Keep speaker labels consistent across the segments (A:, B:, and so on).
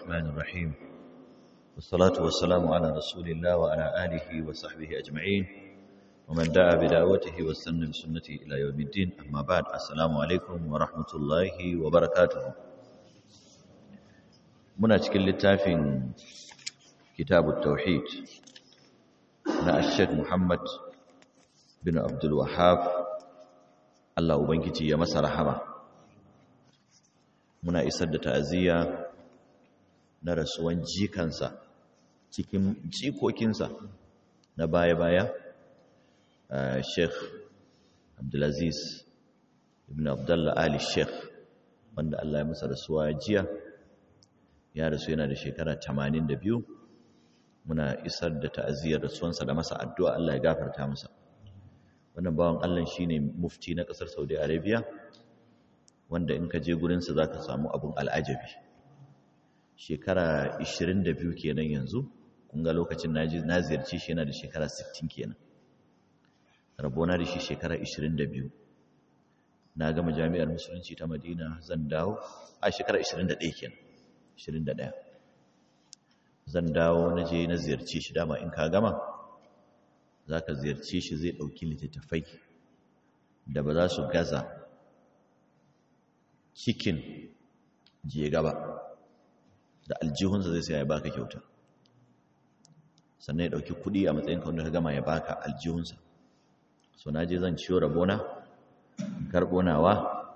A: الرحمن الرحيم والصلاة والسلام على رسول الله وعلى آله وصحبه أجمعين ومن دعا بدعوته واستنى بسنته إلى يوم الدين أما بعد السلام عليكم ورحمة الله وبركاته muna cikin littafin kitabut tauhid na Sheikh Muhammad bin Abdul Wahhab Allah ubangiji ya masa rahama muna isar da ta'aziyya na rasuwan jikansa cikin jikokinsa na baya-baya Sheikh Abdulaziz ibn Abdullah Ali Sheikh wanda Allah ya masa rasuwa jiya ya rasu yana da shekara 82 muna isar da ta'aziyar rasuwansa da masa addu'a Allah ya gafarta masa wannan bawan Allah shine mufti na kasar Saudi Arabia wanda in ka je gurinsa za ka samu abun al'ajabi shekara 22 kenan yanzu kun ga lokacin na ziyarci shi yana da shekara 60 kenan rabona da shi shekara 22 na gama jami'ar musulunci ta madina zan dawo a shekara 21 kenan 21 zan dawo na je na ziyarci shi dama in ka gama za ka ziyarci shi zai ɗauki littattafai da ba za su gaza cikin je gaba da aljihunsa zai sai ya baka kyauta sannan ya ɗauki kuɗi a matsayin kawai ka gama ya baka aljihunsa so na je zan ciyo rabona karɓo nawa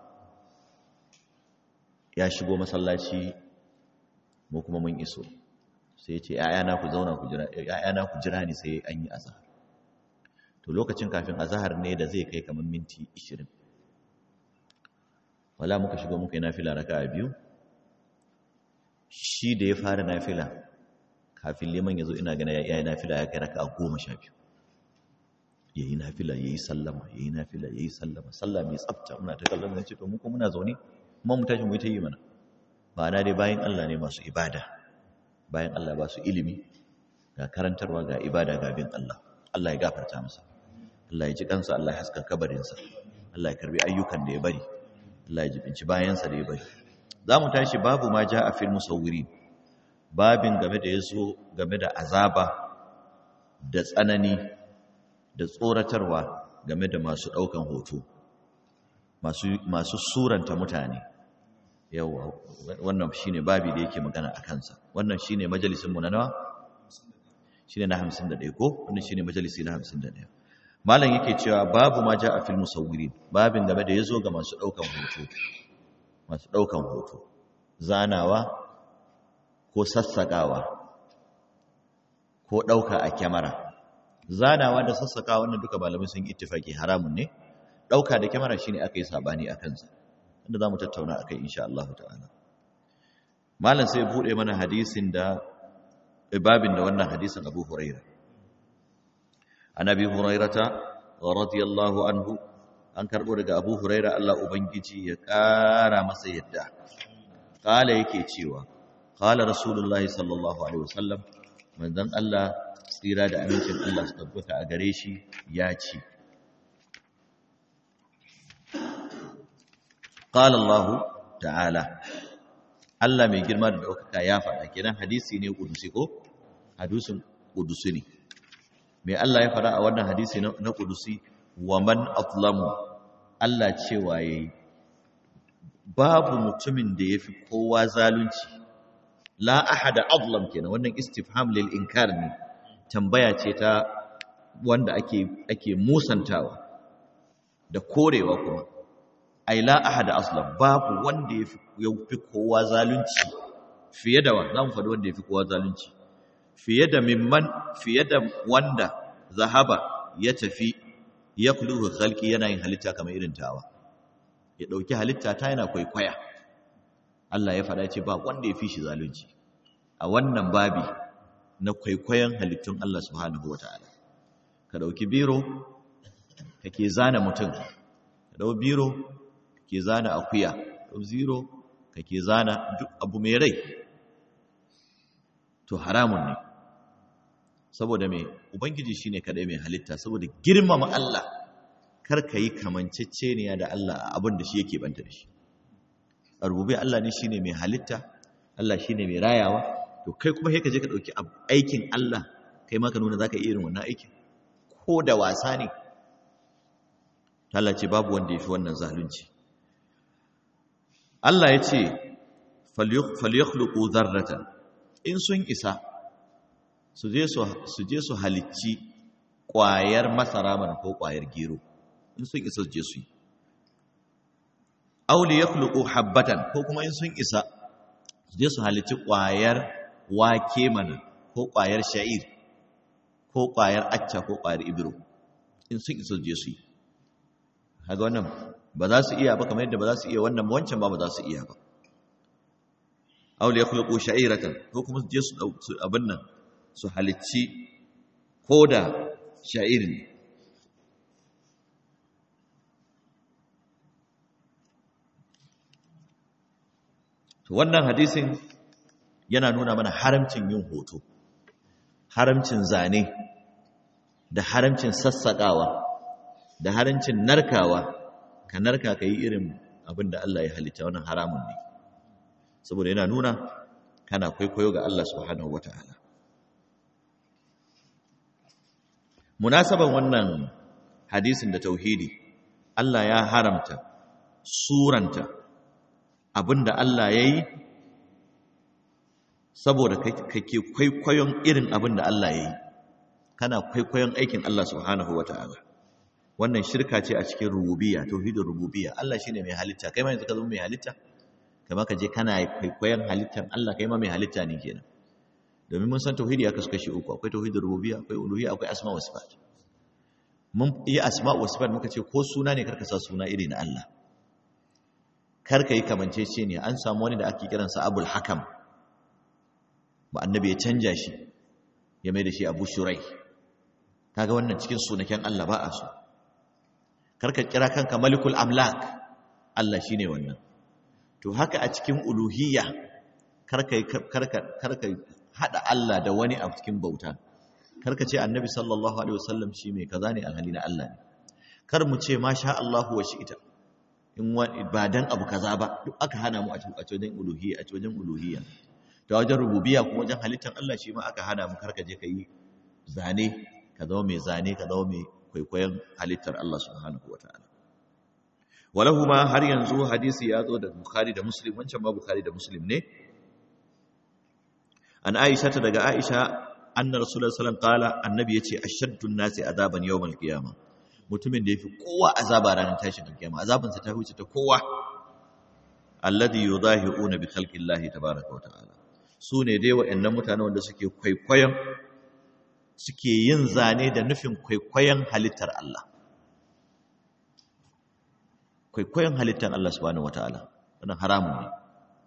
A: ya shigo masallaci mu kuma mun iso sai ya ce ‘ya'yana ku zauna ku jira ‘ya'yana ku jira ni sai an yi azahar to lokacin kafin azahar ne da zai kai kamar minti 20 wala muka shigo muka yi nafila raka a biyu shi da ya fara nafila kafin liman ya zo ina gana ya yi nafila ya kai raka a goma sha biyu ya yi nafila ya yi sallama ya yi nafila ya yi sallama sallah mai tsafta muna ta kallon zai ce to muku muna zaune kuma mu tashi mu yi ta yi mana ma'ana dai bayan Allah ne masu ibada bayan Allah ba su ilimi ga karantarwa ga ibada ga bin Allah Allah ya gafarta masa Allah ya ji kansa Allah ya haska kabarinsa Allah ya karbi ayyukan da ya bari Allah ya jibinci bayansa da ya bari za mu tashi babu ma ja a fil musawwiri babin game da yazo game da azaba da tsanani da tsoratarwa game da masu daukan hoto masu masu suranta mutane yawa wannan shine babi da yake magana a kansa wannan shine majalisin mu na nawa shine na 51 ko wannan shine majalisi na 51 malam yake cewa babu ma ja a fil musawwirin babin game da yazo ga masu daukan hoto masu daukan hoto zanawa ko sassakawa ko dauka a kyamara zanawa da sassakawa wannan duka malamai sun ittifaki haramun ne dauka da kyamara shine aka yi sabani a kansa wanda zamu tattauna akai insha Allah ta'ala malam sai bude mana hadisin da babin da wannan hadisin Abu Hurairah an abi hurairata radiyallahu anhu an karbo daga abu huraira Allah ubangiji ya kara masa yadda kala yake cewa kala rasulullahi sallallahu alaihi wasallam manzon Allah tsira da amincin Allah su tabbata a gare shi ya ce qala Allah ta'ala Allah mai girma da daukaka ya faɗa kenan hadisi ne kudusi ko hadisin kudusi ne mai Allah ya fara a wannan hadisi na kudusi wa man atlamu Allah cewa yayi babu mutumin da yafi kowa zalunci la ahada azlam kenan wannan istifham lil inkar ne tambaya ce ta wanda ake ake musantawa da korewa kuma ai la ahada azlam babu wanda yafi yafi kowa zalunci fiye da wa zamu faɗi wanda yafi kowa zalunci fiye da mimman fiye da wanda zahaba ya tafi ya kuluhu khalqi yana yin halitta kamar irin tawa ya dauki halitta ta yana kwaikwaya Allah ya faɗa ce ba wanda ya fi shi zalunci a wannan babi na kwaikwayon halittun Allah subhanahu wataala ka dauki biro kake zana mutum ka dau biro kake zana akuya dau zero kake zana duk abu mai rai to haramun ne saboda mai ubangiji shine kadai mai halitta saboda girmama Allah kar ka yi kamanceceniya da Allah a abin da shi yake banta da shi a rububi Allah ne shine mai halitta Allah shine mai rayawa to kai kuma sai ka je ka dauki aikin Allah kai ma ka nuna zaka iya irin wannan aikin ko da wasa ne Allah ce babu wanda yafi wannan zalunci Allah ya ce falyakhluqu dharratan in sun isa su je su su je su halicci ƙwayar masara mana ko ƙwayar gero in sun isa su je su yi auli ya kuluku habbatan ko kuma in sun isa su je su halicci ƙwayar wake mana ko ƙwayar sha'ir ko ƙwayar acca ko ƙwayar ibiro in sun isa su je su yi haga wannan ba za su iya ba kamar yadda ba za su iya wannan wancan ba ba za su iya ba auli ya kuluku sha'iratan ko kuma su je su abin nan su halicci ko da sha'ir ne to wannan hadisin yana nuna mana haramcin yin hoto haramcin zane da haramcin sassaƙawa da haramcin narkawa ka narka ka yi irin abin da Allah ya halitta wannan haramun ne saboda yana nuna kana kwaikwayo ga Allah subhanahu wata'ala munasaban wannan hadisin da tauhidi Allah ya haramta suranta abinda Allah ya yi saboda kake kwaikwayon irin abinda Allah ya yi kana kwaikwayon aikin Allah subhanahu wa ta'ala wannan shirka ce a cikin rububiya tauhidin rububiya Allah shine mai halitta kai ma yanzu ka zama mai halitta kama ka je kana kwaikwayon halittar Allah kai ma mai halitta ne kenan domin mun san tauhidi ya kasu kashi uku akwai tauhidin rububiyya akwai uluhiyya akwai asma wa sifat mun yi asma wa sifat muka ce ko suna ne karka sa suna iri na Allah karka yi kamancece ne an samu wani da ake kiransa abul hakam ba annabi ya canja shi ya mai da shi abu shurai kaga wannan cikin sunaken Allah ba a so karka kira kanka malikul amlak Allah shine wannan to haka a cikin uluhiyya karka karka karka hada Allah da wani a cikin bauta karka ce annabi sallallahu alaihi wasallam shi mai kaza ne alhali na Allah ne kar mu ce masha Allah wa ita. in wani ba dan abu kaza ba duk aka hana mu a wajen uluhiyya a wajen uluhiyya ta wajen rububiyya kuma wajen halittar Allah shi ma aka hana mu karka je kai zane ka zama mai zane ka zama mai kwaikwayon halittar Allah subhanahu wataala walahu ma har yanzu hadisi ya zo da Bukhari da Muslim wancan ma Bukhari da Muslim ne an Aisha ta daga Aisha anna Rasulullah sallallahu alaihi wasallam qala annabi yace ashaddun nasi azaban yawmal qiyamah mutumin da yafi kowa azaba ranar tashin kiyama azaban sa ta huce ta kowa alladhi yudahiuna bi khalqillahi tabaaraka wa ta'ala sune dai wayannan mutane wanda suke kwaikwayon suke yin zane da nufin kwaikwayon halittar Allah kwaikwayon halittar Allah subhanahu wataala wannan haramun ne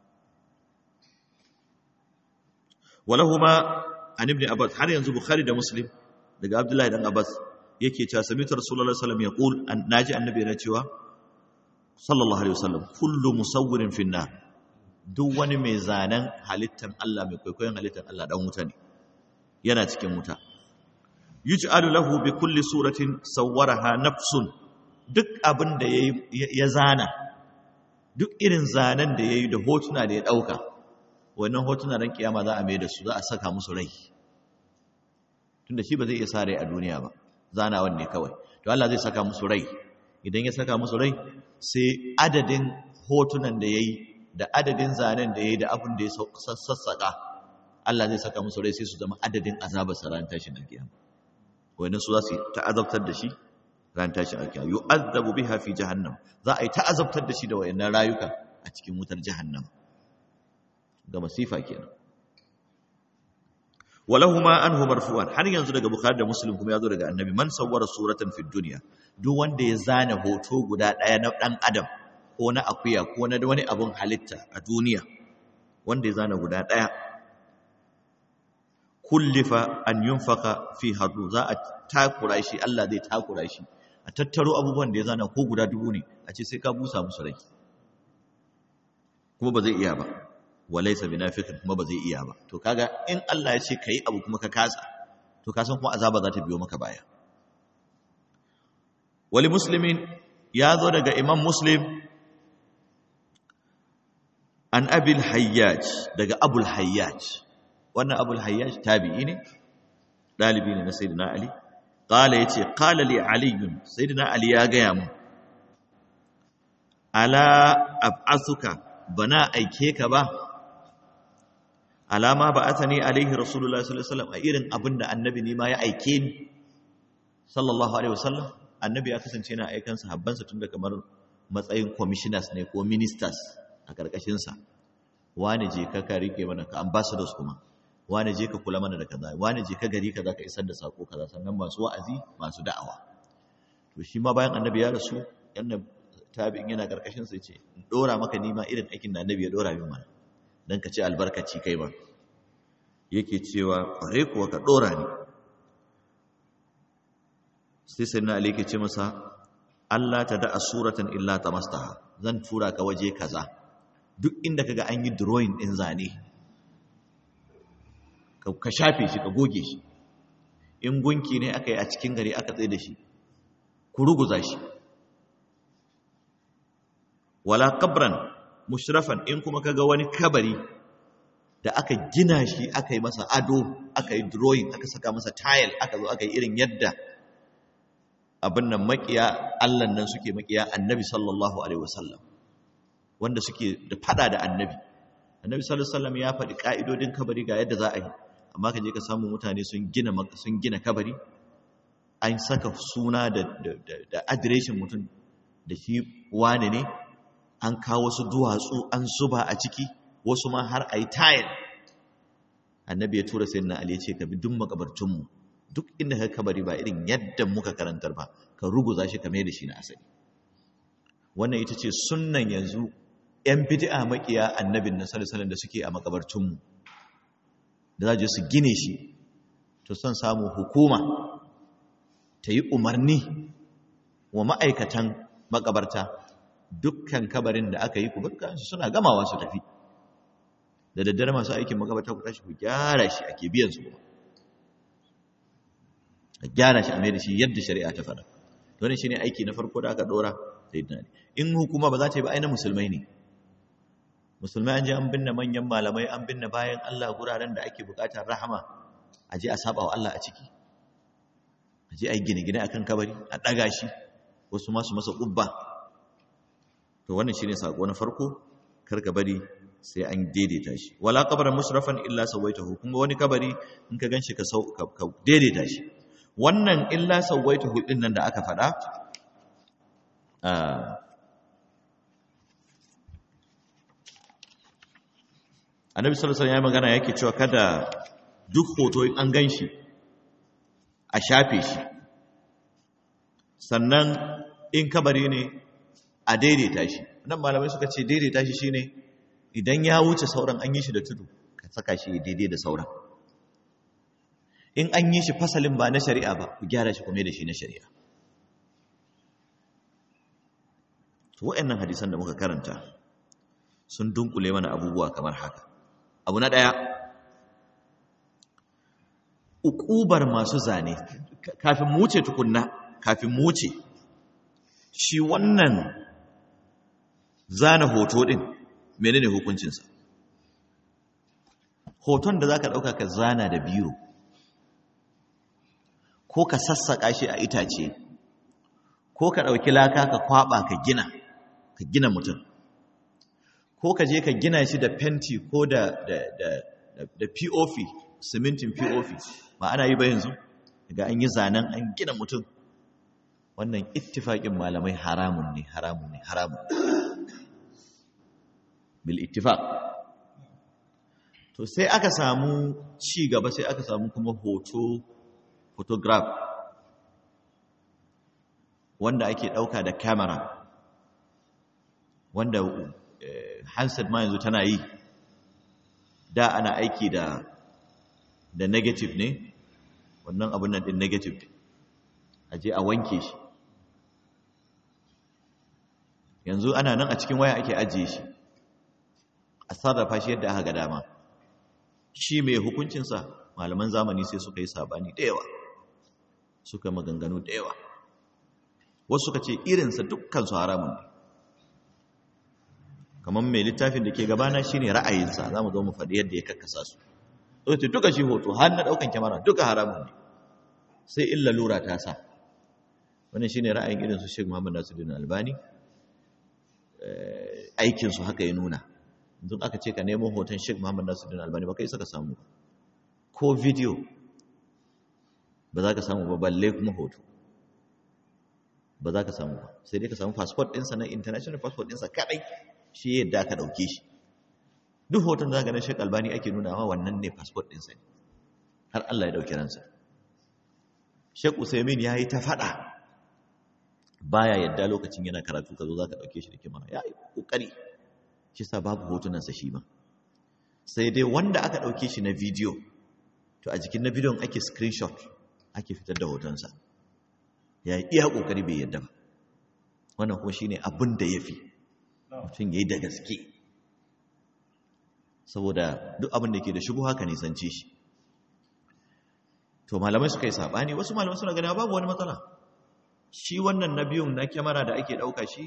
A: walahuma an ibn abbas har yanzu bukhari da muslim daga abdullahi dan abbas yake cewa sami'tu rasulullahi sallallahu alaihi wasallam yaqul naji annabi yana cewa sallallahu alaihi wasallam kullu musawwirin fi nar duk wani mai zanen halittar Allah mai kwaikwayon halittar Allah dan wuta ne yana cikin wuta yuj'alu lahu bi kulli suratin sawwaraha nafsun duk abin da ya zana duk irin zanen da yayi da hotuna da ya dauka wannan hotuna ran kiyama za a mai da su za a saka musu rai tunda shi ba zai iya sa rai a duniya ba zanawan ne kawai to Allah zai saka musu rai idan ya saka musu rai sai adadin hotunan da yayi da adadin zanen da yayi da abin da ya sassaka Allah zai saka musu rai sai su zama adadin azabar sa ran tashin alkiyama wannan su za su ta'azabtar da shi ran tashin alkiyama yu'azzabu biha fi jahannam za a yi ta'azabtar da shi da wayannan rayuka a cikin wutar jahannam ga masifa kenan walahuma anhu marfu'an har yanzu daga bukhari da muslim kuma yazo daga annabi man sawwara suratan fid dunya duk wanda ya zana hoto guda daya na dan adam ko na akuya ko na wani abun halitta a duniya wanda ya zana guda daya kullifa an yunfaka fi hadu za a takura shi Allah zai takura shi a tattaro abubuwan da ya zana ko guda dubu ne a ce sai ka busa musu rai kuma ba zai iya ba walaisa binafiqin kuma ba zai iya ba to kaga in Allah ya ce kai abu kuma ka kasa to ka san kuma azaba za ta biyo maka baya wali muslimin ya zo daga imam muslim an abil hayyaj daga abul hayyaj wannan abul hayyaj tabi'i ne dalibi ne na sayyidina ali qala yace qala li ali sayyidina ali ya gaya mu ala ab'asuka bana aike ka ba alama ba atani alaihi rasulullahi sallallahu alaihi wasallam a irin abinda annabi ne ma ya aike ni sallallahu alaihi wasallam annabi ya kasance yana aikan sahabbansa tun da kamar matsayin commissioners ne ko ministers a karkashin sa wani je ka ka rike mana ka ambassadors kuma wani je ka kula mana da kaza wani je ka gari kaza ka isar da sako kaza sannan masu wa'azi masu da'awa to shi ma bayan annabi ya rasu yana tabi'in yana karkashin sa yace in dora maka nima irin aikin da annabi ya dora min mana dan ka ce albarkaci kai ba yake cewa kware kuwa ka dora ni sai sai na ali yake ce masa Allah ta da suratan illa tamastaha zan tura ka waje kaza duk inda kaga an yi drawing din zane ka shafe shi ka goge shi in gunki ne aka yi a cikin gari aka tsaye da shi ku ruguza shi wala kabran mushrafan in kuma kaga wani kabari da aka gina shi aka yi masa ado aka yi drawing aka saka masa tile aka zo aka yi irin yadda abin nan makiya Allah nan suke makiya annabi sallallahu alaihi wasallam wanda suke da fada da annabi annabi sallallahu alaihi wasallam ya faɗi ka'idodin kabari ga yadda za a yi amma ka je ka samu mutane sun gina sun gina kabari an saka suna da da adireshin mutum da shi wane ne an kawo wasu duwatsu an zuba a ciki wasu ma har a yi tayil annabi ya tura sai na ali ya ce ka bi duk makabartunmu duk inda ka kabari ba irin yadda muka karantar ba ka ruguza shi ka mai da shi na asali wannan ita ce sunnan yanzu yan bid'a makiya annabin na sallallahu da suke a makabartunmu da za je su gine shi to son samu hukuma ta yi umarni wa ma'aikatan makabarta dukkan kabarin da aka yi ku su suna gamawa su tafi da daddare masu aikin makabarta ku tashi ku gyara shi ake biyan su kuma a gyara shi a mai da shi yadda shari'a ta faɗa don shi ne aiki na farko da aka ɗora da yadda in hukuma ba za ta yi ba aina musulmai ne musulmai an je an binne manyan malamai an binne bayan Allah guraren da ake buƙatar rahama a je a saba wa Allah a ciki a je a yi gine-gine akan kabari a ɗaga shi wasu masu masa ƙubba to wannan shine sako na farko karka bari sai an daidaita shi wala qabran musrafan illa sawaitahu kuma wani kabari in ka ganshi ka ka daidaita shi wannan illa sawaitahu din nan da aka faɗa annabi sallallahu alaihi wasallam ya magana yake cewa kada duk hoto in an ganshi a shafe shi sannan in kabari ne a daidaita shi nan malamai suka ce daidaita shi shine idan ya wuce sauran an yi shi da tudu ka saka shi daidai da sauran in an yi shi fasalin ba na shari'a ba ku gyara shi kuma da shi na shari'a to waɗannan hadisan da muka karanta sun dunkule mana abubuwa kamar haka abu na ɗaya uƙubar masu zane kafin mu wuce tukunna kafin mu wuce shi wannan zana hoto ɗin menene hukuncinsa hoton da za ka ɗauka ka zana da biro ko ka sassaƙa shi a itace ko ka ɗauki laka ka kwaɓa ka gina ka gina mutum ko ka je ka gina shi da fenti ko da, da, da, da pop simintin pop ba ana yi ba yanzu ga an yi zanen an gina mutum wannan ittifaƙin malamai haramun ne haramun ne haramun bil ittifaq to sai aka samu ci gaba sai aka samu kuma hoto photograph wanda ake ɗauka da camera wanda handset ma yanzu tana yi da ana aiki da da negative ne wannan abun nan din negative a je a wanke shi yanzu ana nan a cikin waya ake ajiye shi a sarrafa shi yadda aka ga dama shi mai hukuncinsa malaman zamani sai suka yi sabani da yawa suka maganganu da yawa wasu suka ce irinsa dukkan su haramun ne kamar mai littafin da ke gabana shine ra'ayinsa za mu zo mu faɗi yadda ya kakkasa su ce duka shi hoto har na ɗaukan kyamara duka haramun ne sai illa lura ta sa wannan shine ra'ayin irin su Sheikh Muhammad Nasiruddin Albani aikin su haka ya nuna duk aka ce ka nemo hoton Sheikh Muhammad Nasiruddin Albani ba kai saka samu ko video ba za ka samu ba balle kuma hoto ba za ka samu ba sai dai ka samu passport ɗinsa na international passport ɗinsa kaɗai shi yadda aka ɗauke shi duk hoton za ka na Sheikh Albani ake nuna wa wannan ne passport ɗinsa ne har Allah ya ɗauki ransa Sheikh Usaimin ya yi ta faɗa baya yadda lokacin yana karatu ka zo za ka ɗauke shi da kimara ya yi ƙoƙari shi sa babu hotunansa shi ma sai dai wanda aka ɗauke shi na bidiyo to a jikin na bidiyon ake screenshot ake fitar da hotonsa ya yi iya ƙoƙari bai yadda ba wannan kuma shi ne abin da ya fi mutum ya yi da gaske saboda duk abin da ke da shubu haka nisance shi to malamai suka yi saɓani wasu malamai suna gani babu wani matsala shi wannan na biyun na kyamara da ake ɗauka shi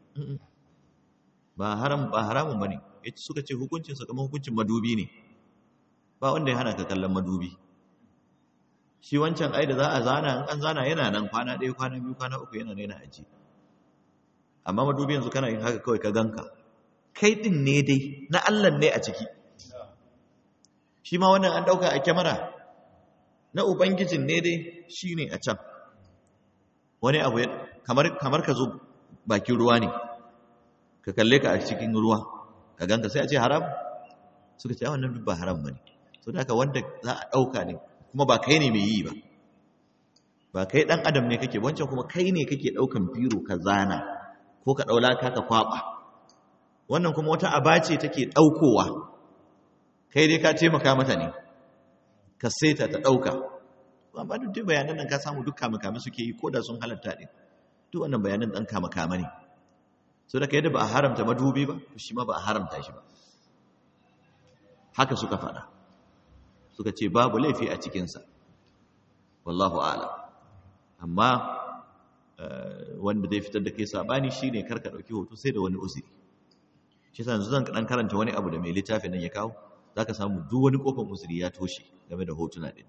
A: ba haram ba haramun bane yace suka ce hukuncin sa kamar hukuncin madubi ne ba wanda ya hana ka kallon madubi shi wancan ai da za a zana in an zana yana nan kwana ɗaya kwana biyu kwana uku yana yana aji amma madubi yanzu kana yin haka kawai ka ganka kai din ne dai na Allah ne a ciki shi ma wannan an ɗauka a kyamara na ubangijin ne dai shine a can wani abu kamar kamar ka zo bakin ruwa ne ka kalle ka a cikin ruwa ka ganka sai a ce haram suka ce wannan duk ba haram bane so da haka wanda za a dauka ne kuma ba kai ne mai yi ba ba kai dan adam ne kake wancan kuma kai ne kake daukan biro ka zana ko ka daula ka ka kwaba wannan kuma wata aba ce take daukowa kai dai ka taimaka mata ne ka saita ta dauka amma duk dai bayanan nan ka samu duk kama suke yi ko da sun halatta din duk wannan bayanan dan kama kama ne so da yadda ba a haramta madubi ba shi ma ba a haramta shi ba haka suka faɗa suka ce babu laifi a cikinsa wallahu ala amma wanda zai fitar da kai sabani shine karka ɗauki hoto sai da wani uzuri shi sa yanzu zan ɗan karanta wani abu da mai littafin nan ya kawo za ka samu duk wani ƙofar uzuri ya toshe game da hotuna ɗin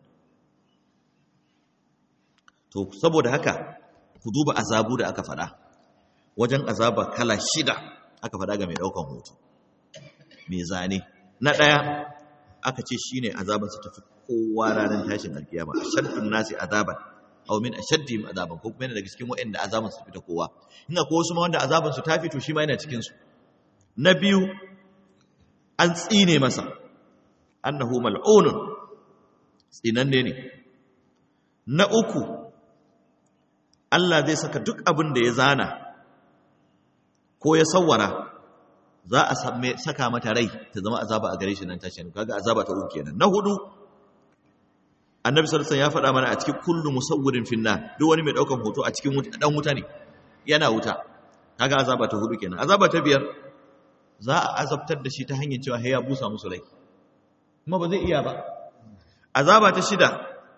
A: to saboda haka ku duba azabu da aka faɗa wajen azaba kala shida aka faɗa ga mai ɗaukan hoto mai zane na ɗaya aka ce shi ne azabansa tafi kowa ranar tashin alkiyama a shaddun nasi azaban au min ashaddihim azaban ko kuma yana daga cikin waɗanda azaban su fita kowa ina ko wasu ma wanda azaban su ta fito shi ma yana cikin su na biyu an tsine masa annahu mal'unun tsinanne ne na uku Allah zai saka duk abin da ya zana ko ya sawwara za a saka mata rai ta zama azaba a gare shi nan tashi kaga azaba ta uku kenan na hudu annabi sallallahu alaihi wasallam ya faɗa mana a cikin kullu musawwirin finna duk wani mai daukan hoto a cikin wuta dan wuta ne yana wuta kaga azaba ta hudu kenan azaba ta biyar za a azabtar da shi ta hanyar cewa ya busa musu rai kuma ba zai iya ba azaba ta shida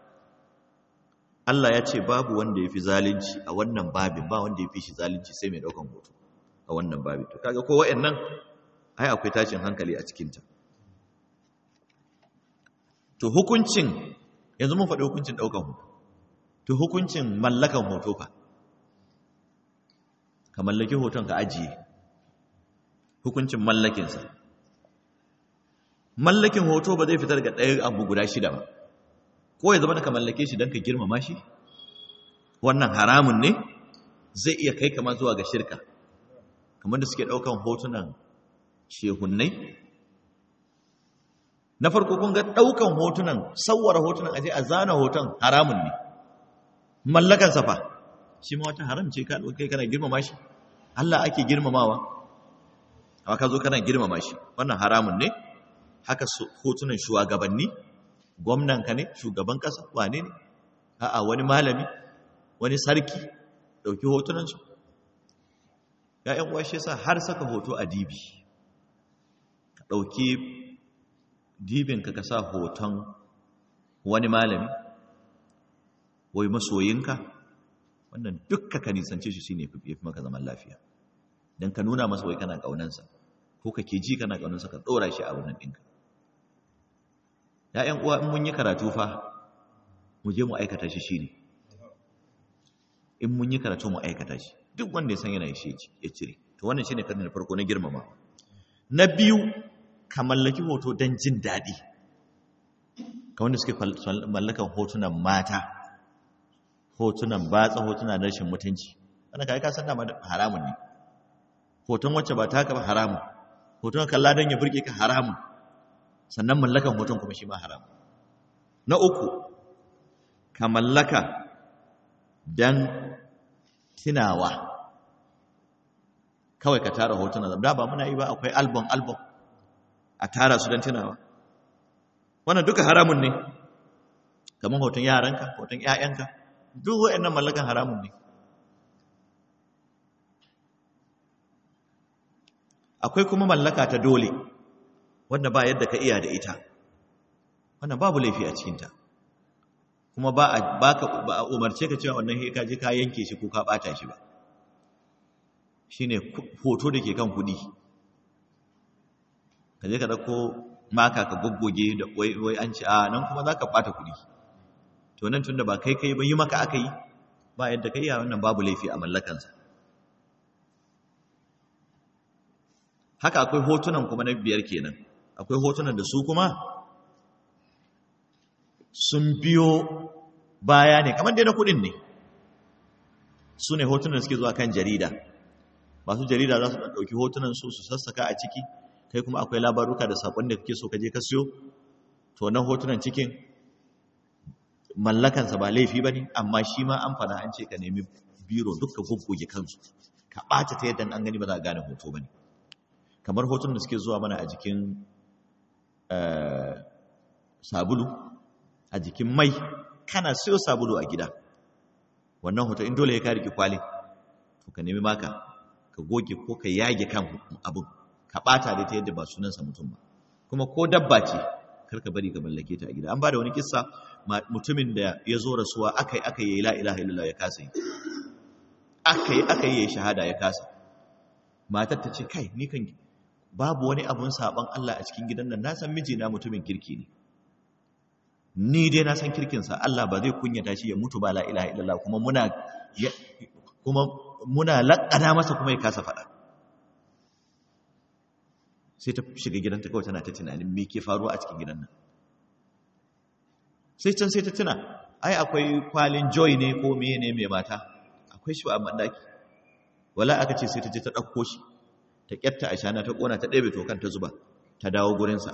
A: Allah ya ce babu wanda ya fi zalunci a wannan babin ba wanda ya fi shi zalunci sai mai daukan hoto a wannan babin to kaga ko wayannan ai akwai tashin hankali a cikin ta to hukuncin yanzu mun faɗi hukuncin daukan hoto to hukuncin mallakan hoto fa ka mallaki hoton ka ajiye hukuncin mallakinsa mallakin hoto ba zai fitar ga ɗaya abu guda shida ba ko ya zama ka mallake shi don ka girmama shi wannan haramun ne zai iya kai kama zuwa ga shirka kamar da suke ɗaukan hotunan shehunnai na farko kun ga ɗaukan hotunan sauwara hotunan aje a zana hoton haramun ne mallakan safa shi ma wata haram ce ka ɗaukai kana girmama shi Allah ake girmamawa amma ka zo kana girmama shi wannan haramun ne haka hotunan shugabanni gwamnanka ne shugaban ƙasa wane ne a'a wani malami wani sarki ɗauki hotunansu ya'yan uwa shi sa har saka hoto a dibi ka ɗauki dibinka ka sa hoton wani malami wai masoyinka wannan dukka ka nisance shi shine fi maka zaman lafiya don ka nuna masa wai kana ƙaunansa ko ko kake ji kana ganin sa ka dora shi a wannan ɗinka ya'yan uwa in mun yi karatu fa mu je mu aikata shi shine in mun yi karatu mu aikata shi duk wanda ya san yana shi ya cire to wannan shine kan na farko na girmama na biyu ka mallaki hoto don jin daɗi ka wanda suke mallakan hotunan mata hotunan batsa hotunan rashin mutunci wanda ka yi kasan dama haramun ne hoton wacce ba ta ba haramun hoton kalla don ya burge ka haramun sannan mallakan hoton kuma shi ma haramun na uku ka mallaka don tunawa kawai ka tara hotunan da ba muna yi ba akwai album album a tara su don tunawa wannan duka haramun ne kamar hoton yaranka hoton ƴaƴanka duk waɗannan mallakan haramun ne akwai kuma mallaka ta dole wanda ba yadda ka iya da ita wannan babu laifi a cikinta kuma ba a ba a umarce ka cewa wannan ka je ka yanke shi ko ka bata shi ba shine hoto da ke kan kudi ka je ka dauko maka ka goggoge da wai wai an ci a nan kuma zaka bata kudi to nan tunda ba kai kai ba yi maka aka yi ba yadda kai ya wannan babu laifi a mallakansa haka akwai hotunan kuma na biyar kenan akwai hotunan da su kuma sun biyo baya ne kamar dai na kudin ne su ne hotunan suke zuwa kan jarida masu jarida za su ɗauki hotunan su su sassaka a ciki kai kuma akwai labaruka da saƙon da kake so ka je ka siyo to nan hotunan cikin mallakansa ba laifi ba ne amma shi ma an fana an ce ka nemi biro duk ka goggoge kansu ka ɓata ta yadda an gani ba za a gane hoto ba ne kamar hotunan da suke zuwa mana a jikin sabulu a jikin mai kana siyo sabulu a gida wannan hoto in dole ya ka riki kwali to ka nemi maka ka goge ko ka yage kan abin ka bata da ta yadda ba sunansa mutum ba kuma ko dabba ce kar ka bari ka mallake ta a gida an ba da wani kissa mutumin da ya zo rasuwa akai akai yayi la ilaha illallah ya kasa yi akai akai yayi shahada ya kasa matar ta ce kai ni kan babu wani abun saban Allah a cikin gidan nan na san mijina mutumin kirki ne ni dai na san kirkinsa Allah ba zai kunyata shi ya mutu ba la ilaha illallah kuma muna kuma muna laƙana masa kuma ya kasa faɗa sai ta shiga gidanta kawai tana ta tunanin me ke faruwa a cikin gidan nan sai can sai ta tuna ai akwai kwalin joy ne ko meye ne mai mata akwai shi a mandaki wala aka ce sai ta je ta ɗauko shi ta ƙyatta a shana ta ƙona ta ɗebe tokan ta zuba ta dawo gurinsa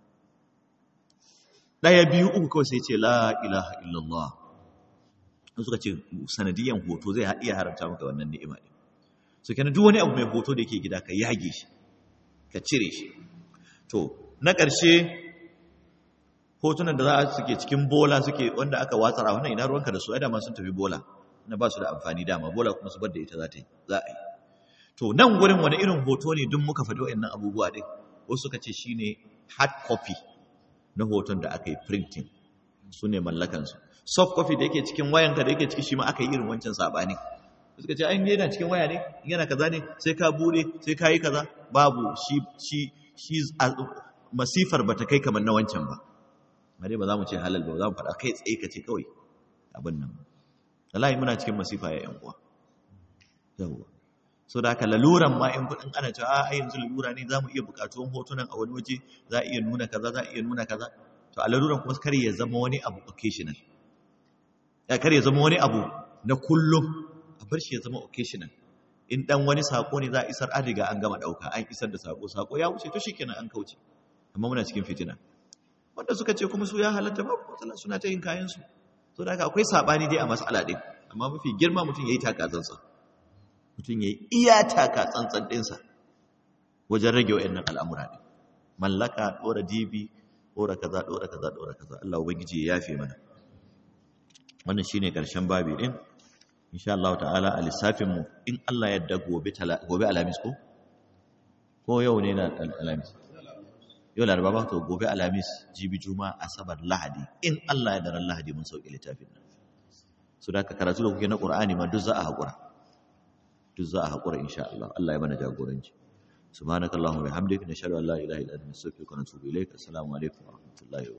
A: ɗaya biyu uku kawai sai ce la ilaha illallah suka ce sanadiyan hoto zai iya haramta maka wannan ni'ima ɗin so kenan duk wani abu mai hoto da yake gida ka yage shi ka cire shi to na ƙarshe hotunan da za su suke cikin bola suke wanda aka watsara wannan ina ruwanka da su ai dama sun tafi bola na ba su da amfani dama bola kuma su bar da ita za ta yi za a yi to nan gurin wani irin hoto ne duk muka faɗi wa'annan abubuwa ɗin wasu suka ce shine hard copy na hoton da aka yi printing su ne mallakansu soft copy da yake cikin wayanka da yake ciki shi ma aka yi irin wancan saɓani suka ce ainihin yana cikin waya ne yana kaza ne sai ka bude sai ka yi kaza babu shi shi shi masifar ba ta kai kamar na wancan ba dai ba za mu ce halal ba za mu faɗa kai tsaye ka ce kawai abin nan wallahi muna cikin masifa ya yan uwa yawwa so da haka laluran ma in kudin ana cewa a yanzu lalura ne za mu iya bukatuwan hotunan a wani waje za a iya nuna kaza za a iya nuna kaza to a laluran kuma kar ya zama wani abu occasional ya kar ya zama wani abu na kullum a bar shi ya zama occasional in dan wani sako ne za a isar an riga an gama dauka an isar da sako sako ya wuce to shikenan an kauce amma muna cikin fitina wanda suka ce kuma su ya halatta ba matsala suna ta yin kayan su to da haka akwai sabani dai a mas'ala din amma mafi girma mutum yayi takazansa mutum ya yi iya taka tsantsan ɗinsa wajen rage wa'annan al'amura ne mallaka ɗora dibi ɗora kaza ɗora kaza ɗora kaza Allah ubangiji ya yafe mana wannan shine ƙarshen babi ɗin insha Allah ta'ala a lissafinmu in Allah yadda gobe gobe alamis ko ko yau ne na alamis yau laraba ba to gobe alamis jibi juma asabar lahadi in Allah ya daren lahadi mun sauke littafin nan su da ka karatu da kuke na ƙur'ani ma duk za a haƙura duk za a haƙura insha Allah Allah ya mana jagoranci subhanakallahumma wa bihamdika nashhadu an la ilaha illa anta nastaghfiruka wa natubu ilaik assalamu alaikum wa rahmatullahi wa